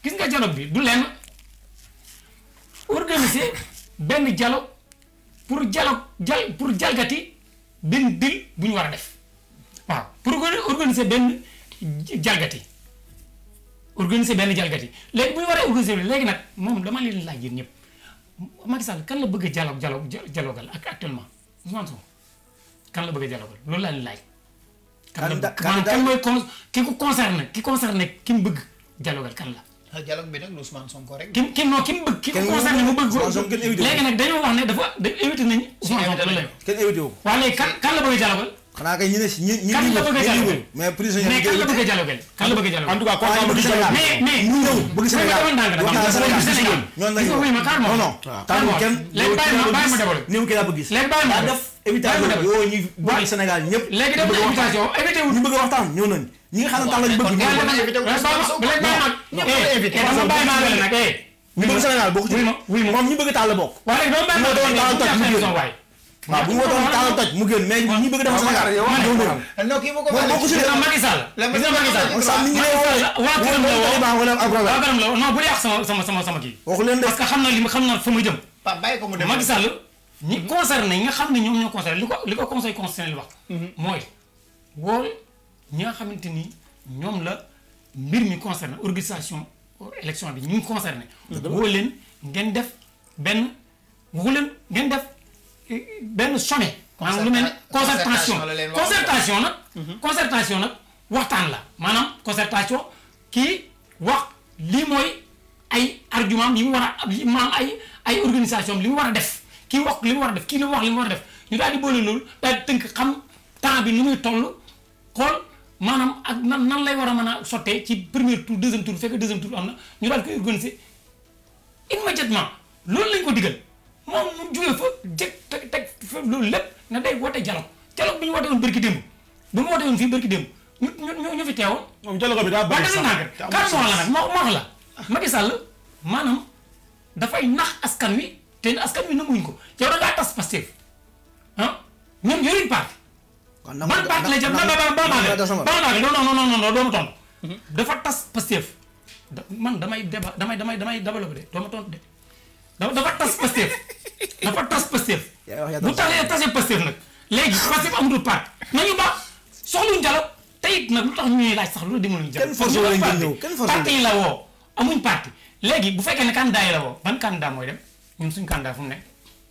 gis nga dialogue bi du lenn organiser benn dialogue pour dialogue jal pour jalgati benn dil bu ñu war a def waaw pour organiser benn jalgati organiser benn jalgati léegi bu ñu waree organiser léegi nag moom dama leen laaj yéen ñëpp Macky Sall kan la bëgg a dialogue dialogue dialogal ak actuellement Ousmane Sonko kan la bëgg a dialogal loolu laa leen laaj. kan la maanaam kan mooy con ki ko concerné ki concerné ki mu bëgg dialogal kan la. ah dialogue bi nag lu Ousmane Sonko rek. ki ki non ki mu bëgg. ki ko concerné mu bëgg léegi nag dañoo wax ne dafa da invité nañu. Ousmane Sonko loolu la kenn invité wu ko. waaw léegi kan kan la bëgg a dialogal. xanaa kay ñi ne si ñi ñi kan la bëgg a dialogal mais prisonnier mais kan la bëgg a dialogal kan la bëgg a dialogal. en tout cas waaw ñu bëgg Sénégal mais mais ñu ñëw bëgg Sénégal dafa ndànk dafa wax naa am Sénégal Sénégal ñoom gis nga wuy ma kaar non moom non kaar tànn moom kenn léegi bàyyi ma bàyyi ma développé néew ki laa bëgg gis léegi bàyyi ma daa def invitation bàyyi ma woo ñu bëgg Sénégal ñëpp léegi def na invitation invité wu ñu bëgg a waxtaan ñëw nañ ñi nga xam ne tànn lañu bëgg kon ñëw kon nañ. invité wu Ousmane Sonko. léegi bàyyi ma ñëpp la invité. dama bàyyi maa ngi nag eh ñu bëgg Sénégal bokk ci wuy ma wuy ma moom ñu bëgg taal la bokk waaye léegi dama bàyyi moo doon taal toj mu ma génn. waay waaw bu ñu wootoon taal toj mu génn mais ñi bëgg defar Sénégal yow ñëw nañ. non kii bu ko moom bokku si gis de nga Macky Sall La gis nga Macky Sall Macky sax mi ngi lay woo waa këram la woo Taliban wala ab waa problème këram la woo non bu yàq sama sama sama sama kii waxu leen de parce que xam na li ma xam na fa ma jëm Pape bàyyi ko mu dem. Macky Sall ñi concerné ñi nga xam ne ñoom ñoo concerné li ko li ko conseil constitutionnel wax mooy wool ñi nga xamante ni ñoom la mbir mi concerné organisation élection bi ñu ngi concerné woo leen ngeen def benn woo leen ngeen def eh, benn sommet maanaam lu mel ne concertation Concertation la leen wax. concertation nag concertation nag waxtaan la maanaam concertation kii wax lii mooy ay argument yi mu war a li maanaam ay ay organisation li mu war a def kii wax li mu war a def kii li mu wax li mu war a def ñu daal di boole loolu daal di tënk xam temps bi nu muy toll xool maanaam ak nan nan lay war a mën a sottee ci premier tour deuxième tour bu fekkee deuxième tour am na ñu daal di koy organiser immédiatement loolu lañ ko digal moom mu jógee fa jëkk teg teg fa loolu lépp ne day woote dialogue dialogue bi ñu woote woon bërki démb bu ñu woote woon fii bërki démb ñu ñu ñu fi teewoon moom dialogue bi daa waaye bëri dafa sax nànk kan moo la nag moo moo wax la Macky Sall maanaam dafay nax askan wi te askan wi nanguwuñ ko yow da ngaa tas Pastef ah ñoom yoruñ parti kon man parti la jëm ba ba ba ba ba ba non non non non non doo ma tontu dafa tas Pastef da man damay déba damay damay damay développé de doo ma tontu de dafa dafa tas Pastef dafa tas Pastef yaa wax yaa bu tasee tasee Pastef nag léegi Pastef amatul parti nañu ba soxluñ dialogue te it nag lu tax ñuy laaj sax lu demuñu dialogue Kenn forcé wu leen ngeen ñëw, kenn forcé wu parti yi la woo amuñ parti léegi bu fekkee ne candidat yi la woo ban candidat mooy dem ñun suñ candidat fu mu nekk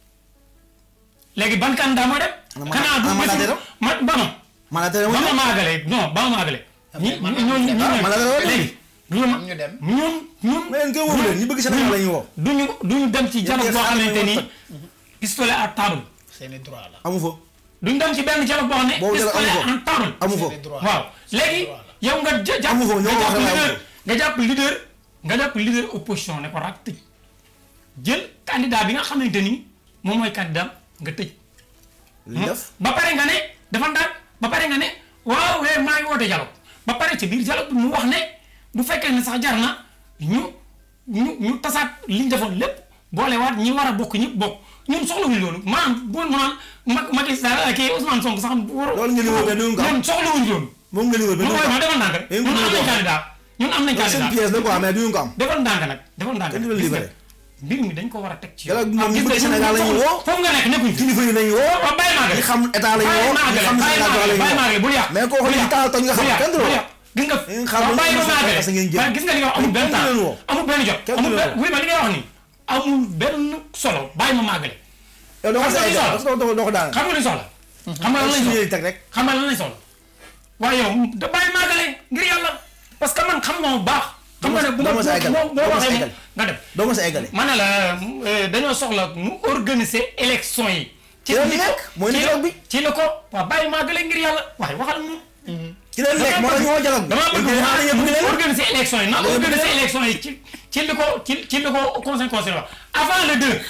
léegi ban candidat mooy dem Ana ma- xanaa du ana mandataire bésu ma ba ma mandataire ba moo ma maagale non ba ma maagale ñi man ñi ñooñu dem. ñooñu man la la léegi ñu ma ñu dem. ñun ñun mais yéen kay woo leen ñi bëgg Sénégal la ñuy woo duñu duñu dem ci dialogue boo xaaral xamante ma ni toj. pistolet à table seeni droit la. amu fa duñ dem ci benn dialogue boo xam ne Boobu dialogue pistolet amu en table amu fa seeni droit. waaw léegi yow nga ja- jàpp Amu fa, ñoo nga wax jàpp rek leader amu nga jàpp leader nga jàpp leader opposition ne ko rak tëj jël candidat bi nga xamante ni moom mooy candidat nga tëj li ñu def ba pare nga ne dafa ndànk ba pare nga ne waaw wee maa ngi woote dialogue ba pare ci biir dialogue bi mu wax ne bu fekkee ne sax jar na ñu ñu ñu tasaat li ñu defoon lépp boolewaat ñi war a bokk ñëpp bokk ñun soxlawuñ loolu maanaam bu mu naan Macky Macky Sall kii Ousmane Sonko sax war Loolu ngeen di woo mais duñ ko am. ñun soxlawuñ loolu moom nga liwal ba ñun du mooy ma ko defal ndànk rek Eh, ñun am mënuñu ko nañ am. candidat ñun am nañ am seen candidat pièce la quoi mais duñu ko am defal ndànk nag defal ndànk Kenn du leen gis nga libéré. mbir mi dañ ko war a teg ci Dialogue bi moom Ah, ñi gis bëgg nga Sénégal la ñuy woo. foofu nga nekk nekkuñ fi kilifa yi nañu woo waaw bàyyi maa ñi xam état la ñu woo ñi xam bàyyi Sénégal la ñu bàyyi woo maagale bul yàq mais kooku li taal toj nga xam kenn du la woo. gis nga Ngeen xam waaw lu bàyyi ñu ba mos a maagale parce que ngeen jël. waaye gis nga li nga wax amul benn Kenn du leen temps woo. amul benn jot Kenn du amul leen benn woo. oui ma li ngay wax ni amul benn solo bàyyi ma maagale yow doo ko Parce que sa li eggal soxla. parce que doo doo ko daaneel xam nga lu ñu soxla xam nga lan lañ suñu soxla yëy teg rek xam nga lan lañ soxla waaye yow da bàyyi maagale ngir yàlla parce que man xam nga bu baax xam nga ne bu ma doo ma sa eggal. boo boo Doo ma sa waxee eggal. nga dem doo ma sa eggale ma ne la euh, dañoo soxla mu organiser élection yi. Ci la li ko- nekk, mooy ci la- dialogue bi. ci la ko waaw bàyyi maagale ngir yàlla waaye waxal moom. ci leen nekk moo tax ñu woo dialogue dama bëgg Ngeen xanaa yëpp mu ngeen leen organiser élection yi na Dama bëgg organiser leen. élection yi ci ci li ko ci ci li ko conseil conseil wax avant le deux.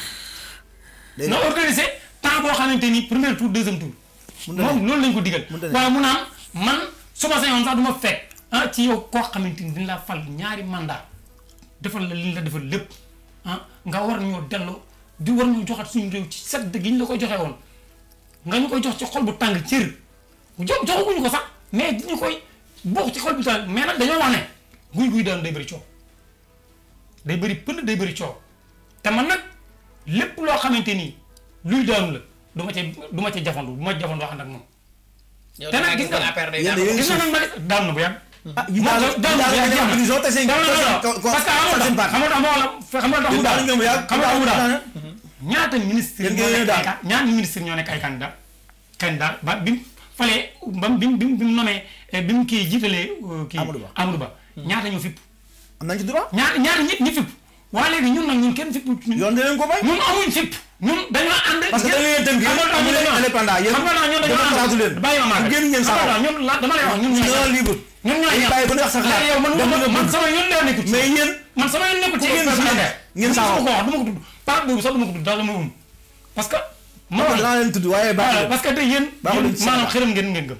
Day na nekk. organiser temps boo xamante ni premier tour deuxième tour. Mun na moom loolu lañ ko digal. Mun na nekk. waaye mu naan man su ma sañoon sax du ma fekk ah ci yow koo xamante ni dañ la fal ñaari mandat defal la li ñu la defal lépp ah nga war ñoo delloo di war ñu joxat suñu réew ci sedd gi ñu la ko joxe woon nga ñu koy jox ci xol bu tàng cër jo joxaguñu ko sax mais ñu koy bokk ci xol bu tàng mais nag dañoo wax ne guy guy daan day bëri coow day bëri pënd day bëri coow te man nag lépp loo xamante ni luy daanu la du ma ca du ma ca jafandu du ma jafandu wax ak moom. yow te nag da gis nga affaire day yéen daal. yéen gis nga nag ma daan na bu yàgg. ah yi daal yi daal nga dem prison te seen non non non ko- ko- parce que xam nga seen tax parti. xam nga tax xam nga tax mu Yéen daal ngeen mu yàgg xam nga tax mu daal daal ñaata ministre Yéen ñoo ngeen nekk daal. ay can- ñaata ministre ñoo nekk ay candidat candidat ba bi mu falee ba bi mu bi mu bi mu nommé bi mu kii jiitalee euh, kii Amadou Ba. Amadou Ba ñaata ñoo fipp am nañ ci droit ñaata ñaata ñi ñi fipp waa léegi ñun nag ñun kenn fipp ñun yoon dinañ ko bay ñun amuñ fipp ñun dañoo ànd parce que dañ leen tënk xam nga tax amu ñu leen dañoo indépendant yéen xam nga tax ñun dañoo dama xalaatu leen ànd bàyyi ma maa génn ngeen saxaw ñun la dama lay wax ñun ñooy non libre ñun ñooy dañ bàyyi ba ñu wax sa xalaat yow man dem man nga man bëgg. sama yoon lee nekkul ci mais yéen man sama yoon nekkul ci ngeen expression si de ngeen du saxaw. ma ko wax du ma ko tudd part boobu sax du ma ko tudd daal dama um parce que ma man wax danaa leen tudd waaye baax voilà na parce que tey yéen baaxul yéen ci sa maanaam xalaat. xërëm ngeen ngeen gëm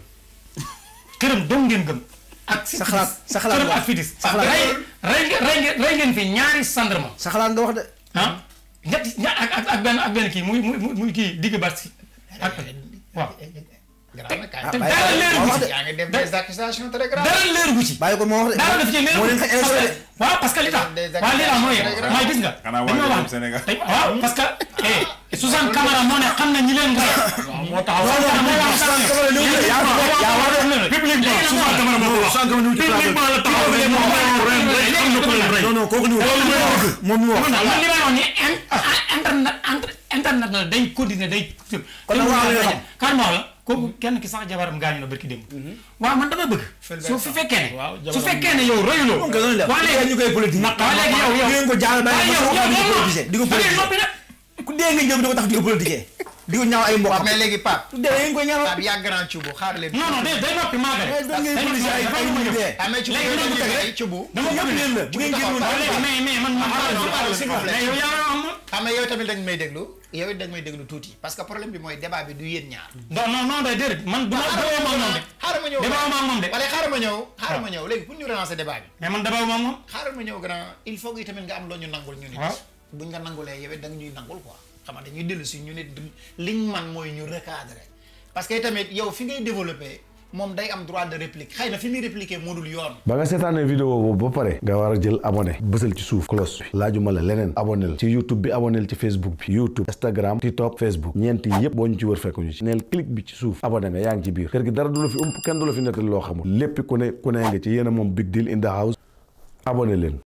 xërëm dong ngeen gëm ak Sa xalaat sa xalaat xërëm nga ak fitis sa xalaat rey rey ngeen rey ngeen rey ngeen fi ñaari gendarme sa xalaat nga wax de ah ñetti ña ak ak ak benn ak benn kii muy muy muy kii digg bat si ak waaw Garaaw na kaay. te bàyyi dara ko- leeru wax gu de. ci yaa ngi def des accusations très graves. dara leeru gu ci bàyyi ko moo wax de dara daf ci leeru moo leen xëy élection de waaw parce que li tax Des waaw li tax mooy accusations mooy gis nga Xanaa waa dañoo Jolof wax Sénégal. tey waaw parce que eh Suzanne Camara moo ne xam na ñi leen rey moo taxaw non non moo wax Suzanne Camara ñëw de yaa wax de yaa wax de publiquement Suzanne Camara moo ko wax Suzanne Camara ñëw ci plateau publiquement la taxaw ne moom ren rey xam na ko leen rey non non kooku ñëw moom mi wax man li may wax ni in- internet entre- internet la day continuer day Kon nag waa li nga xam. kan ma wax la kooku kenn ki sax jabaram gaañu na barki démb waaw man dama bëgg su fi fekkee ne su fekkee ne yow royuloo moom kay noonu la waa léegi ñu koy politique waa léegi yow yow di ngeen ko jaal bàyyi yow ma yow di ko yow politiser di ko da ngay politiser noppi nag ku dee nga jëm di ko tax di ko politiser di ko ñaaw ay mbokk waaw mais léegi Pape. ku dee ngeen koy ñaaw Pape yaa grand cubu xaar leen. non non day day noppi maa mais da ngeen politiser ay ay nit dee ah mais cubu léegi dañu dama teg bëgg rek cubu. dama ñëpp bëgg leen la bu ngeen génnoon waaw léegi mais mais man man Ah, non, non, s'il vous plaît. mais yow yaa wax moom xam nga yow tamit dañ may déglu yow it dañ may déglu tuuti parce que problème bi mooy débat bi du yéen ñaar. non non non day déedéet man du ma dabawu ma ak moom de xaaral ma ñëw dabawu ma ak moom de wala xaaral ma ñëw xaaral ma ñëw léegi pour ñu relancer débat bi mais man dabawu ma ak moom xaaral ma ñëw grand il faut que tamit nga am loo ñu nangul ñu nit Waaw. buñ nga nangulee yow it da nga ñuy nangul quoi xam nga dañuy dellu si ñu nit du- liñ man mooy ñu recadrer parce que tamit yow fi ngay développer moom day am droit de réplique xëy na fi muy répliquer moo dul yoon ba nga seetaanee vidéo boobu ba pare nga war a jël abonné bësal ci suuf cloche bi laajuma la leneen abonné la ci youtube bi abonné la ci facebook bi youtube instagram tiktok facebook ñeent yi yépp boo ñu ci wër fekk ñu ci neel clic bi ci suuf abonné nga yaa ngi ci biir kër gi dara du la fi ump kenn du la fi nettali loo xamul lépp ku ne ku ne nga ci yéen a moom big deal in the house abonné leen